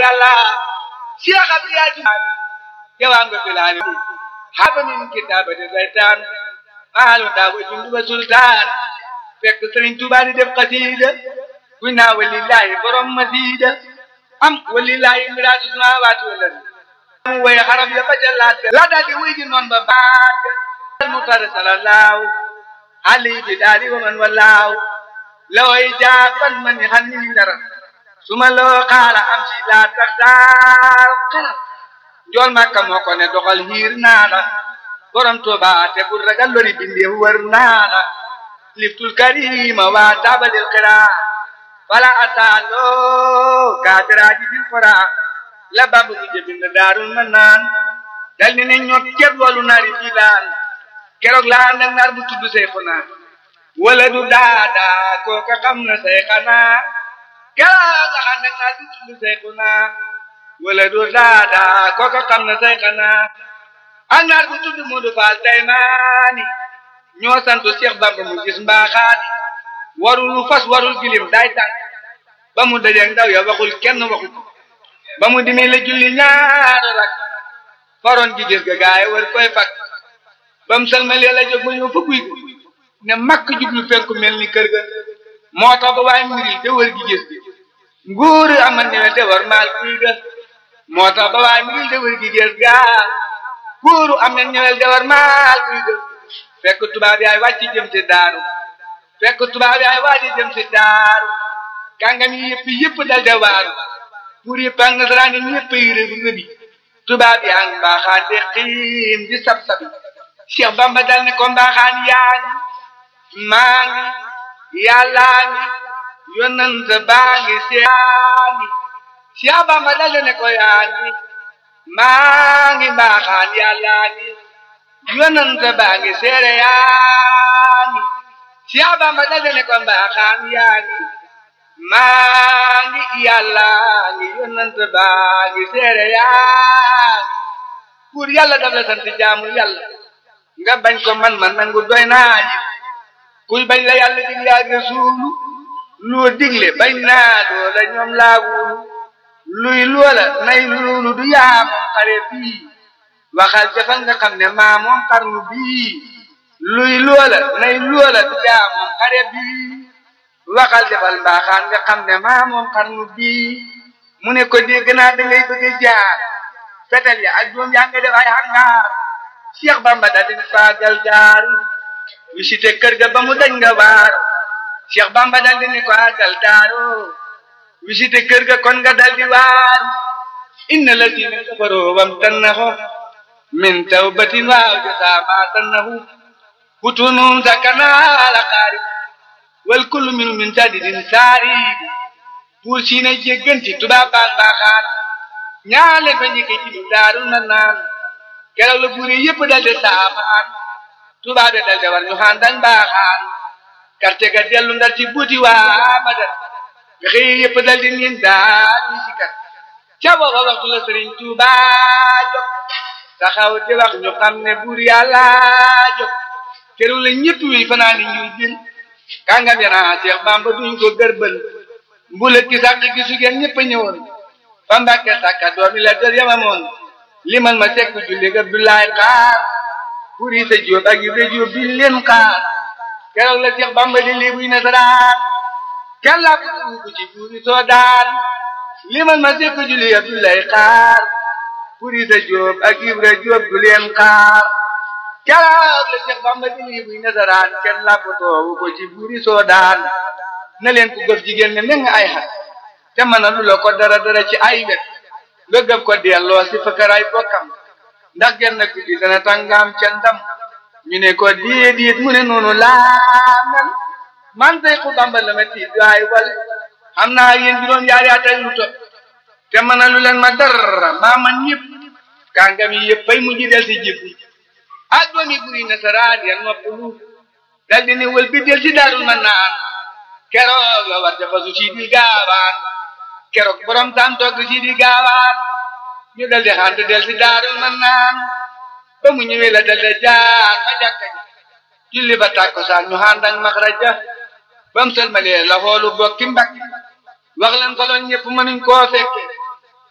yàlla Cheikh Abdoulaye jawaan nga filaani haba min kitaabati zaytaan maalu daaw jundu ba sultaan fekk Sëriñ Tuubaa di def xasiida kuy naa walillaahi borom masiida am walillaahi miraatu samaawaati wal ardi mu woy xarab ya ba ca laat la daal di wuy ji noon ba baat mu tare salallahu alayhi bi daali wa man wallaahu la way jaaban man ni xan ni dara suma loo xaala am si laa tax daal xalaat njool makka moo ko ne doxal hiir naa la borom Tuuba te bul ragal lori bindeef wër naa la liftul karima waa taabalil xiraa wala ataaloo kaafiraaji bil xoraa la bambu bu jëbind daarul ma naan dal ni ne ñoo ceeb loolu naari filaan keroog laa nag naar bu tudd say xanaa wala du daadaa kooka xam na say xanaa keroog laa nag naar bu tudd say xanaa wala du daadaa kooka xam na say xanaa ak naar bu tudd Moodu Faal Taymaani ñoo sant Cheikh Bamba mu gis mbaaxaani warul fas warul gilim day tànk ba mu dajeeg ndaw ya waxul kenn waxu ba mu dimi la julli ñaar rak faroon gi gis ga gaay war koy fak ba mu salmalee la jóg ba ñëw fa guy ne makk jublu penku mel ni kër ga moo tax ba waaye miril de wër gi gis nguur amal ne de war maal guy ga moo tax ba waaye miril de wër gi gis ga nguuru am na ñëwel de war maal guy ga fekk tubaab yaay wàcc jëm ci daaru fekk tubaab yaay wàcc jëm ci daaru kàngam yi yëpp yëpp dal de waaru pour yëpp ak nasaraan yi ñëpp yi rëbi rëbi tubaab yaa ngi mbaaxaan de xiim di sab sabi Cheikh Bamba dal ne ko mbaaxaan yaa ngi maa ngi yàllaa ngi yonent baa ngi yaa ngi Cheikh Bamba dal ne ko yaa ngi maa ngi mbaaxaan yàllaa ngi yonent baa ngi seere yaa ngi Cheikh Bamba dal ne ko mbaaxaan yaa ngi maa ngi yàlla ngi yonent baa ngi seere yaa ngi pour yàlla daf la sant jaamu yàlla nga bañ ko man man nangu doy naa ñi kuy bañ la yàlla digle ak rasuulu loo digle bañ naa loola ñoom laa wulu luy loola nay loolu du yaa moom xare bii waxal jafal nga xam ne maa moom xarnu bii luy loola nay loola du yaa moom xare bii waxal defal mbaaxaan nga xam ne maa moom xarnu bii mu ne ko dégg naa da ngay bëgg a jaar fetel ya ak doom yaa nga def ay hangaar Cheikh Bamba daal di faagal jaar visité kër ga ba mu dañ nga waar Cheikh Bamba daal di ne ko àggal daaro visité kër ga kon nga daal di waar inna lazina kafaroo wam tannahu min tawbatin waaw jasaa maa tannahu butunum sakana ala xaarib wal kullu minu min sadidin saari pour si ne jégganti tubaab baa mbaaxaan ñaale fa njëkke ci lu daarul na naan keroog la buur yi yëpp dal de saafaan tubaab de dal de war ñu xaandan mbaaxaan karte ga dellu ndar ci buuti waa badar nga xëy yëpp dal di niin daal ñu si kat ca booba waxtu la sëriñ Tuuba jóg taxaw di wax ñu xam ne buur yàlla jóg keroog la ñëpp wi fanaa ni ñuy jël kàngam yana Cheikh Bamba duñ ko gërbël mbulet ki sàq gi su ngeen ñëpp a ñëwoon fa Mbàkke sàkka doomi la dër yamamoon limal ma sekk julli ga Abdoulaye xaar pour yi sa jóob ak yu jóob bi leen xaar keroog la Cheikh Bamba di lii buy nasaraan kenn laa ko dugg ci buuri soo daan limal ma sekk julli Abdoulaye xaar pour yi sa jóob ak yu jóob du leen xaar keroog la Cheikh Bamba di lii buy nasaraan kenn laa ko toowu ko ci buuri soo daan na leen ko gëf jigéen ne meng ay xat te mën a lu la ko dara dara ci ay wet nga gëf ko delloo si fëkkëraay bokkam ndax genn guddi dana tàngaam ca ndam ñu ne ko déedéet mu ne noonu laa mel man tey ku Bamba la ma tiit waay wal xam naa yéen juróom yaari at ak lu topp te mën a lu leen ma dara maa man ñëpp kàngam yi yëpp fay mujj del si jib ak doomi buri nasaraan ya noppalu dal di ne wël bi del si daarul ma naan keroog la war dafa su si di gaawaan keroog borom tam togg si di gaawaan ñu dal di xant del si daarul ma naan ba mu ñëwee la dal di jaar ba jàkka ji julli ba tàkkusaan ñu xànd ak maxraja ba mu sëlmalee la xoolu bokki mbakki wax leen ko loon ñëpp mënuñ koo fekke